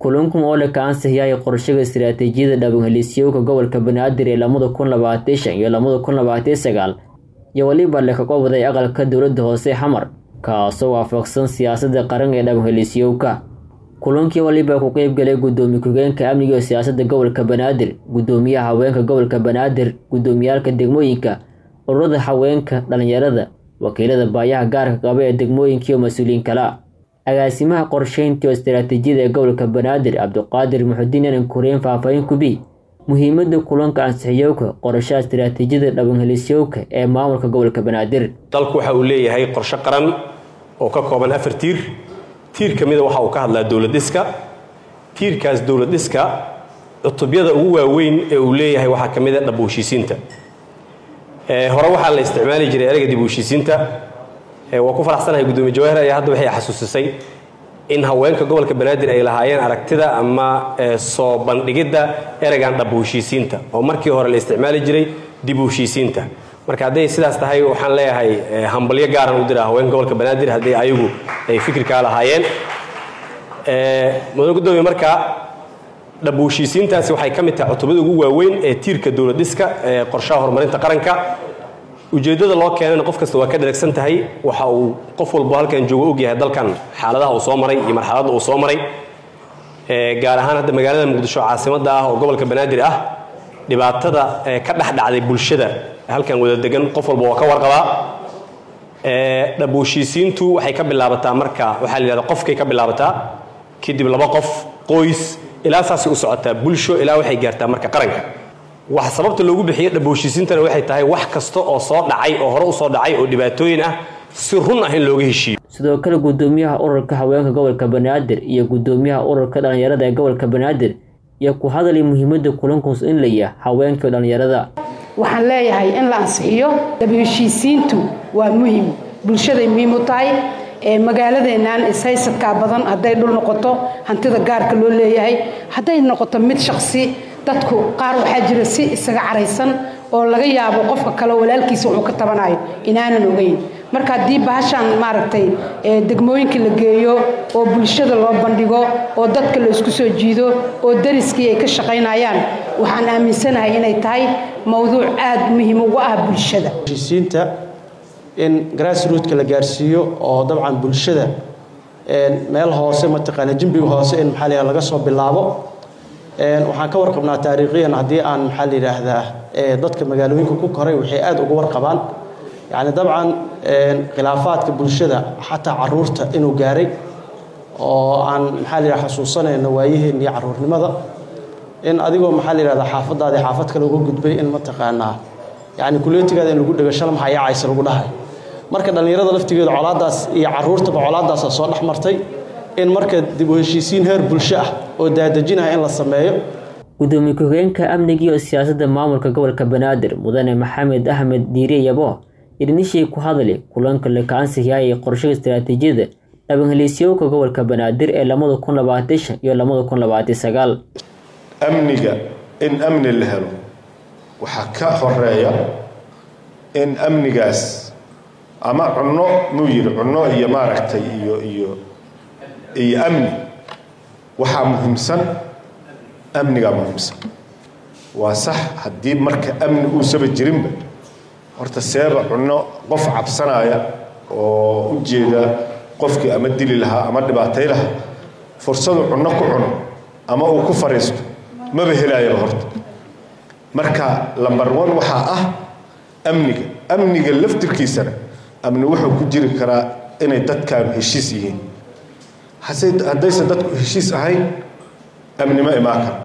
kulankan oo leh ka ansixiyay qorshaga istiraatiijiyada dhabanheliisyowka gobolka banaadir ee lamada kun labaatan shan iyo lamada kun labaatan sagaal iyo weliba le ka qobaday aqalka dowladda hoose xamar kaasoo waafaqsan siyaasadda qaran ee dhabanheliisyowka kulankii waliba ku qeybgalay gudoomiye ku-xigeenka amniga iyo siyaasadda gobolka banaadir gudoomiyaha haweenka gobolka banaadir gudoomiyaalka degmooyinka ururada haweenka dhalinyarada wakiilada baayaha gaarka qaba ee degmooyinka iyo mas-uuliyiin kala agaasimaha qorsheynta oo istiraatiijiyada ee gobolka banaadir cabdiqaadir muxudiin anan kureen faahfaahin kubi muhiimada kulanka ansixiyowka qorashaha istiraatiijiyada dhabanhelisyowka ee maamulka gobolka banaadir dalku waxa uu leeyahay qorshe qaran oo ka kooban afar tiir tiir ka mida waxa uu ka hadlaa dowlad dhiska tiirkaas dowlad dhiska cutubyada ugu waaweyn ee uu leeyahay waxaa ka mid a dhab heshiisiinta hore waxaa la isticmaali jiray ereyga dib u heshiisiinta waa ku faraxsanahay gudoomiye jawahir ayaa hadda waxay xasuusisay in haweenka gobolka banaadir ay lahaayeen aragtida ama soo bandhigidda ereygan dhab u heshiisiinta oo markii hore la isticmaali jiray dib u heshiisiinta marka hadday sidaas tahay waxaan leeyahay hambalyo gaaran u diraa haweenka gobolka banaadir haddii ayagu ay fikirkaa lahaayeen mudan gudoomiye marka dhab u heshiisiintaasi waxay ka mid tahay cutubada ugu waaweyn ee tiirka dowlad dhiska ee qorshaha horumarinta qaranka ujeeddada loo keenana qof kasta waa ka dharagsan tahay waxa uu qof walbo halkan joogo ogyahay dalkan xaaladaha uu soo maray iyo marxaladda uu soo maray gaar ahaan hadda magaalada muqdisho caasimadda ah oo gobolka banaadir ah dhibaatada ka dhex dhacday bulshada halkan wada degan qof walba waa ka warqabaa dhab u heshiisiintu waxay ka bilaabataa marka waxaa la yidhahda qofkay ka bilaabataa kadib laba qof qoys ilaa saasay u socotaa bulsho ilaa waxay gaartaa marka qaranka wax sababta loogu bixiyo dhab u heshiisiintana waxay tahay wax kasta oo soo dhacay oo hore u soo dhacay oo dhibaatooyin ah si run ah in looga heshiiyo sidoo kale gudoomiyaha ururka haweenka gobolka banaadir iyo gudoomiyaha ururka dhalinyarada ee gobolka banaadir iyo ku hadalay muhiimada kulankuus in laya haweenka dhalinyarada waxaan leeyahay in la ansixiyo dhabu heshiisiintu waa muhim bulshaday muhiim u tahay magaaladeennan ishaysadkaa badan hadday dhul noqoto hantida gaarka loo leeyahay hadday noqoto mid shaqsi dadku qaar waxaa jira si isaga caraysan oo laga yaabo qofka kale walaalkiisa wuxuu ka tabanayo inaanan ogeyn marka haddii bahashaan maaragtay degmooyinka la geeyo oo bulshada loo bandhigo oo dadka la isku soo jiido oo dariskii ay ka shaqaynayaan waxaan aaminsanahay inay tahay mowduuc aada muhiim ugu ah bulshada heshiisiinta in grassrootka la gaarsiiyo oo dabcan bulshada meel hoose mataqaana jimbiga hoose in maxaa la laga soo bilaabo waxaan ka warqabnaa taariikhiyan haddii aan maxaa la yidhaahdaa dadka magaalooyinka ku koray waxay aada uga warqabaan yacni dabcan khilaafaadka bulshada xataa caruurta inuu gaaray oo aan maxaa la yidhaha xasuusanayno waayaheen iyo caruurnimada in adigoo maxaa la yidhahdaa xaafadaadii xaafad kale uga gudbay in mataqaanaa yacni kuleetigaada in lagu dhego shalm hayaacaysa lagu dhahay marka dhallinyarada laftigeedu colaadaas iyo caruurtaba colaadaasa soo dhex martay in marka dib u heshiisiin heer bulsho ah oo daadejinah in la sameeyo gudoomiye ku-xigeenka amniga iyo siyaasadda maamulka gobolka banaadir mudane maxamed axmed diire yabo idinishii ku hadli kulanka laka ansixiyay qorshaga istiraatiijiyada dhabanheliisyowka gobolka banaadir ee lamada kun labaatan shan iyo lamada kun labaatan sagaal amniga in amni la helo waxaa ka horeeya in amnigaas ama cunno muu yidhi cunno iyo maaragtay iyo iyo iyo amni waxaa muhiimsan amnigaa muhiimsan waa sax haddii marka amni uusaba jirinba horta seeba cunno qof cabsanaya oo u jeeda qofkii ama dili lahaa ama dhibaatay lahaa fursadu cunno ku cuno ama uu ku fariisto maba helaayaba horta marka lamber one waxaa ah amniga amniga laftirkiisana amni wuxuu ku jiri karaa inay dadkaanu heshiis yihiin haddaysan dadku heshiis ahayn amni ma imaan karo